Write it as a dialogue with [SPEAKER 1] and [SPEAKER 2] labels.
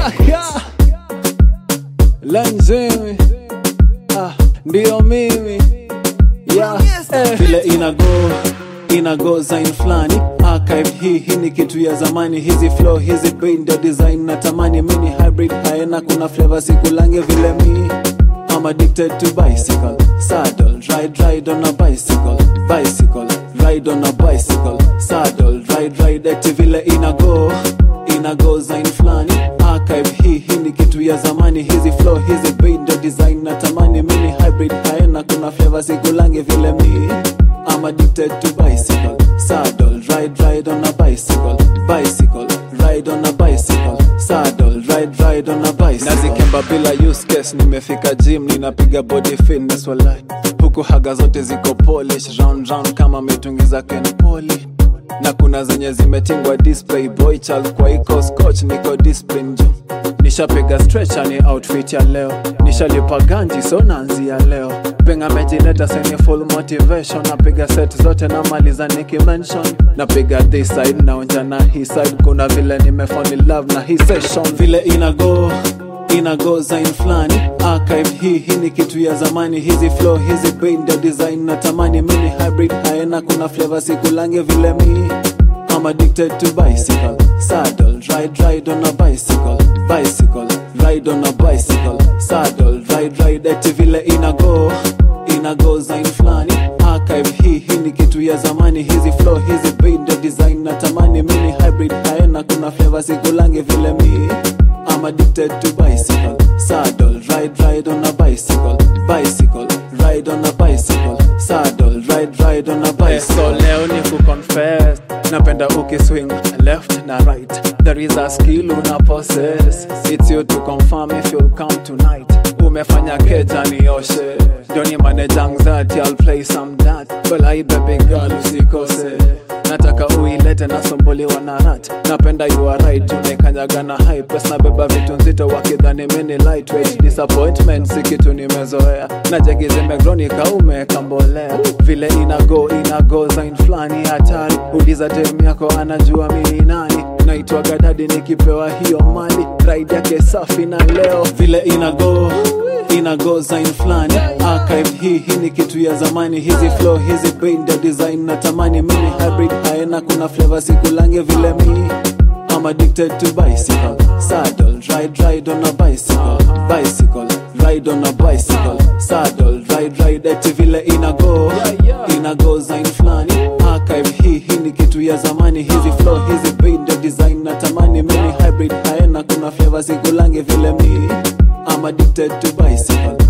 [SPEAKER 1] Lanzemi ah, ndio mimi yeah. eh. Vile inago inago zain flani archive hii hii ni kitu ya zamani hizi flow hizi beat ndio design na tamani mini hybrid haena kuna flavor sikulange vile mi I'm addicted to bicycle saddle ride ride on a bicycle bicycle ride on a bicycle saddle ride ride eti vile inago inago zain flani archive hii hii ni kitu ya zamani hizi flow hizi beat ndio design na tamani mini hybrid haena kuna flavor sikulange vile mi I'm addicted to bicycle saddle ride ride on a bicycle bicycle ride on a bicycle saddle ride ride on a bicycle nazikemba bila use case nimefika gym ninapiga body fitness walai huku haga zote ziko polish round round kama mitungiza ken poli na kuna zenye zimetingwa display boy child kwa iko scotch niko discipline juu nishapiga stretcher ni outfit ya leo nishalipa ganji so naanzia leo penga mejileta senye full motivation napiga set zote na maliza nikimention napiga this side naonja na hii side kuna vile nimefall in love na hii session vile inago inago zain flani archive hii hii ni kitu ya zamani hizi flow hizi beat ndio design na tamani mini hybrid haena kuna flavor sikulange vile mi I'm addicted to bicycle saddle ride ride on a bicycle bicycle ride on a bicycle saddle ride ride eti vile inago inago zain flani archive hii hii ni kitu ya zamani hizi flow hizi beat ndio design na tamani mini hybrid haena kuna flavor sikulange vile mi I'm addicted to bicycle saddle ride ride on a bicycle bicycle ride on a bicycle saddle ride ride on a bicycle so leo ni kuconfess napenda ukiswing left na right there is a skill una possess it's you to confirm if you'll come tonight umefanya keja nioshe ndio ni manage anxiety I'll play some that well I baby girl usikose nataka uilete nasumbuliwa na rat napenda you are right unaikanyaga na high press nabeba vitu nzito wakidhani mini lightweight disappointment si kitu nimezoea na jegi zimegronika umeka mbolea vile inago inago zain flani hatari uliza dem yako anajua mini nani naitwaga dadi nikipewa hiyo mali ride yake safi na leo vile inago inago zain flani archive hii hii ni kitu ya zamani hizi flow hizi beat ndio design na tamani mini hybrid haena kuna flavor sikulange vile mi I'm addicted to bicycle saddle ride ride on a bicycle bicycle ride on a bicycle saddle ride ride eti vile inago inago zain flani archive hii hii ni kitu ya zamani hizi flow hizi beat ndio design na tamani mini hybrid haena kuna flavor sikulange vile mi I'm addicted to bicycle